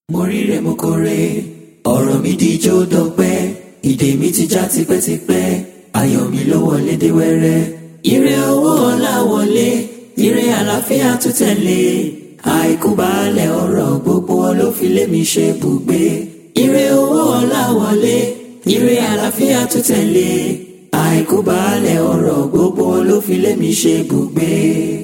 mo ríre mo kórè ọ̀rọ̀ mi díjó dọ̀pẹ́ ìdè mi ti já tipẹ́tipẹ́ ayọ̀ mi ló wọlé dé wẹ́rẹ́ ire owó ọlá wọlé ire àlàáfíà tún tẹ̀lé àìkú baálẹ̀ ọ̀rọ̀ gbogbo wọn ló fi lé mi ṣe bùgbé ire owó ọlá wọlé ire àlàáfíà tún tẹ̀lé àìkú baálẹ̀ ọ̀rọ̀ gbogbo wọn ló fi lé mi ṣe bùgbé.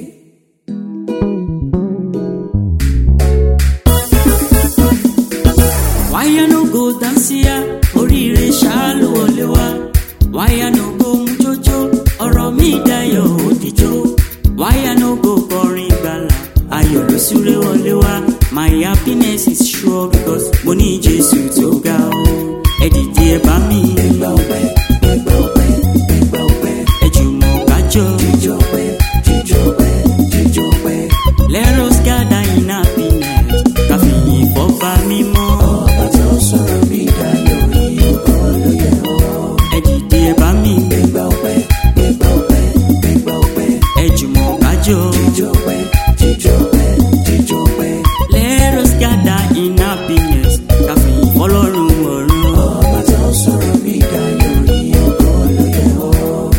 wáyà no go dansia oríire ṣáá ló wọlé wá wáyà no go mú jójó ọ̀rọ̀ mi dayọ̀ òdìjọ́ wáyà no go kọrin gbàlà ayọ̀ ló súré wọlé wá my happiness is sure because mo ní jésù tó ga o ẹ dìde ẹ bá mi ẹgbà ọpẹ́ ẹgbà ọpẹ́ ẹgbà ọpẹ́ ẹ jùmọ̀ kájọ jíjọ ọpẹ́ jíjọ ọpẹ́ jíjọ ọpẹ́ let us gather in happiness káfíyìn fọ́ba mímọ́ ọba tó sọ̀rọ̀ mi dayọ̀ yìí kọ́ ló yẹ ọ́. ẹ dìde ẹ bá mi ẹgbà ọpẹ́ ẹgbà ọpẹ́ ẹgbà ọpẹ́ ẹ jùmọ̀ kájọ. jíjọ ọpẹ́ jíjọ ọpẹ́ jíjọ ọpẹ́ Let us gather in happiness. Káfí fọlọ́run ọ̀run. ọba tó sọ̀rọ̀ mi dayọ̀ yìí kọ́ ló yẹ ọ́.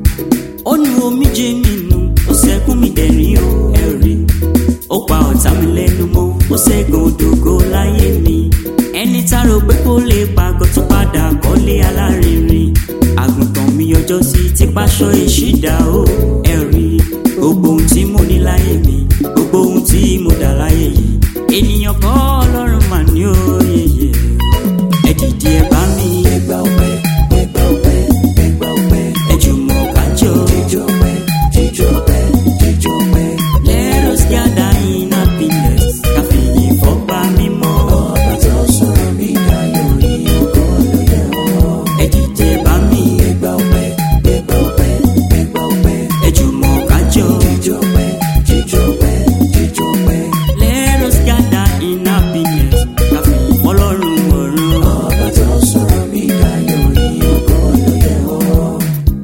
Ó nu omijé mi nù, ó sẹ́kún mi dẹ̀rín o ẹ̀rí. Ó pa ọ̀tá mi lẹ́nu mọ́, ó ṣẹ́gun òdògo láyé mi. Ẹni tá rò pé kó lè pàgọ́ tó padà kọ́lé alárinrin. Àgùntàn mi ọjọ́ sí ti paṣọ ìṣídà o ẹ̀rí. Gbogbo ohun tí mo ní láyé mi, gbogbo ohun tí mo dà láyé yìí. Ènìyàn kọ́ ọlọ́run mà ní òye yẹ. Ẹ dìde ẹ bá mi, ẹgbà ọpẹ́ ẹgbà ọpẹ́ ẹgbà ọpẹ́ ẹ jùmọ̀ kájọ. jíjọ ọpẹ́ jíjọ ọpẹ́ jíjọ ọpẹ́ Let us gather in happiness. Káfíyìn fọ́ba mímọ́. ọba tó sọ̀rọ̀ mi dayọ̀ yìí kọ́ ló yẹ ọ́. Ẹ dìde bá mi. ẹgbà ọpẹ́ ẹgbà ọpẹ́ ẹgbà ọpẹ́ Ẹ jùmọ̀ kájọ. jíjọ ọpẹ́ jíjọ ọpẹ́ jíjọ ọpẹ́ Let us gather in happiness. Káfíyìn fọlọ́run ọ̀run. ọba tó sọ̀rọ̀ mi dayọ̀ yìí kọ́ ló yẹ ọ́.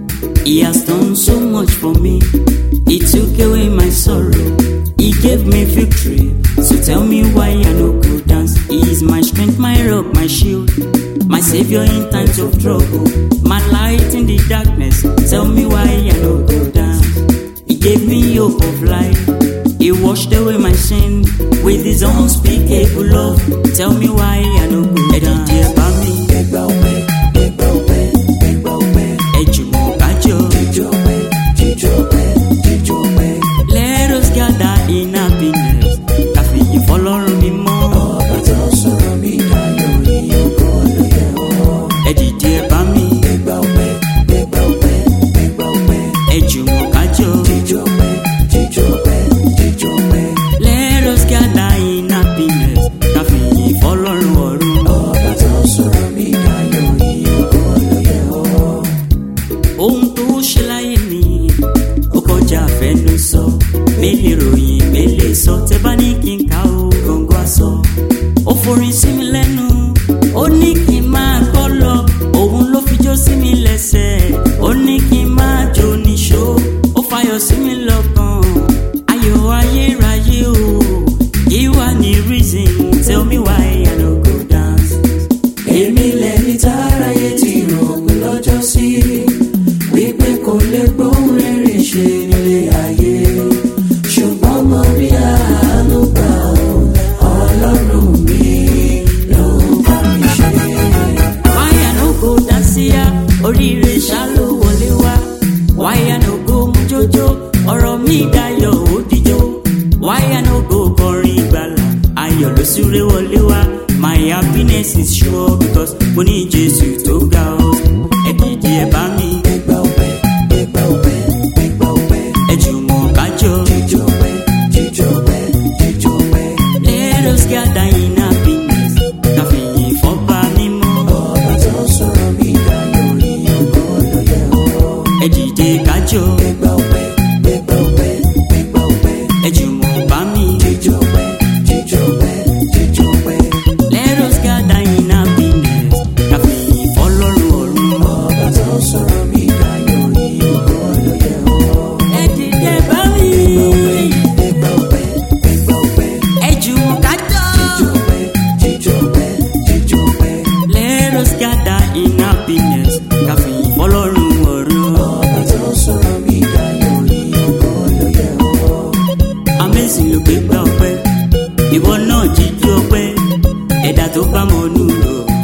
He has done so much for me. He took away my sorrow. He gave me victory. So tell me why I no go dance. He is my strength, my rock, my shield. My savior in times of trouble. My light in the darkness. Tell me why I no go dance. He gave me hope of life. He washed away my sin with his unspeakable love. Tell me why I no go dance. Ẹ bá mi, ẹgbà ọpẹ́ ẹgbà ọpẹ́ ẹgbà ọpẹ́ ẹ jùmọ̀ kájọ. jíjọ ọpẹ́ jíjọ ọpẹ́ jíjọ ọpẹ́ Let us gather in happiness. Káfíyìn fọlọ́run mímọ́. ọba tó sọ̀rọ̀ mi dayọ̀ yìí kọ́ ló yẹ ọ́. Ẹ dìde ẹ bá mi, ẹgbà ọpẹ́ ẹgbà ọpẹ́ ẹgbà ọpẹ́ ẹ jùmọ̀ kájọ. jíjọ ọpẹ́ jíjọ ọpẹ́ jíjọ ọpẹ́ Let us gather in happiness. Káfíyìn fọlọ́run ọ̀run. ọba tó sọ̀rọ̀ mi dayọ̀ yìí kọ́ ló yẹ ọ́. Ohun tó ṣe láyé mi, ó kọjá àfẹnu sọ. Mélèé ròyìn, mélèé sọ, tẹ bá ní kí n ká o, gọ̀ǹgọ̀ aṣọ. Ó forin sí mi lẹ́nu, ó ní kí n máa kọ́ lọ. Òun ló fi jó sí mi lẹ́sẹ̀, ó ní kí n máa jó níṣó. Ó fayọ̀ sí mi lọ́kàn, ayọ̀ ayérayé o. Kí wá ní reason, tell me why I no go dance. èmi lẹni táráyé ti rò pé lọ́jọ́ sí wípé kò lè gbóhùn rere ṣe nílé ayé ṣùgbọ́n mo rí àánú gbà ó ọlọ́run mi ló bá mi ṣe. wáyà no go dansia oríire ṣá ló wọlé wá wáyà no go mú jójó ọ̀rọ̀ mi dayọ̀ ó dijó wáyà no go kọrin ìgbàlà ayọ̀ ló súré wọlé wá my happiness is sure because mo ní jésù tó ga ọ ẹ dìde ẹ bá mi ẹgbà ọpẹ́ ẹgbà ọpẹ́ ẹgbà ọpẹ́ ẹ jùmọ̀ kájọ jíjọ ọpẹ́ jíjọ ọpẹ́ jíjọ ọpẹ́ let us gather in happiness káfíyìn fọ́ba mímọ́ ọba tó sọ̀rọ̀ mi dayọ̀ yìí kọ́ ló yẹ ọ́. ẹ dìde kájọ ẹgbà ọpẹ́ ẹgbà ọpẹ́ ẹgbà ọpẹ́ ẹ jùmọ̀ bá mi. jíjọ ọpẹ́ jíjọ ọpẹ́ jíjọ ọpẹ́. Let us gather in happiness. Káfíyìn fọlọ́run ọ̀run. ọba tó sọ̀rọ̀ mi dayọ̀ yìí kọ́ ló yẹ ọ́. Ẹ dìde bá mi. ẹgbà ọpẹ́ ẹgbà ọpẹ́ Ẹ jùmọ̀ kájọ. jíjọ ọpẹ́ jésù ló gbé gbá ọpẹ́ ìwọ náà jíjú ọpẹ́ ẹ̀dá tó bá mọ nù lọ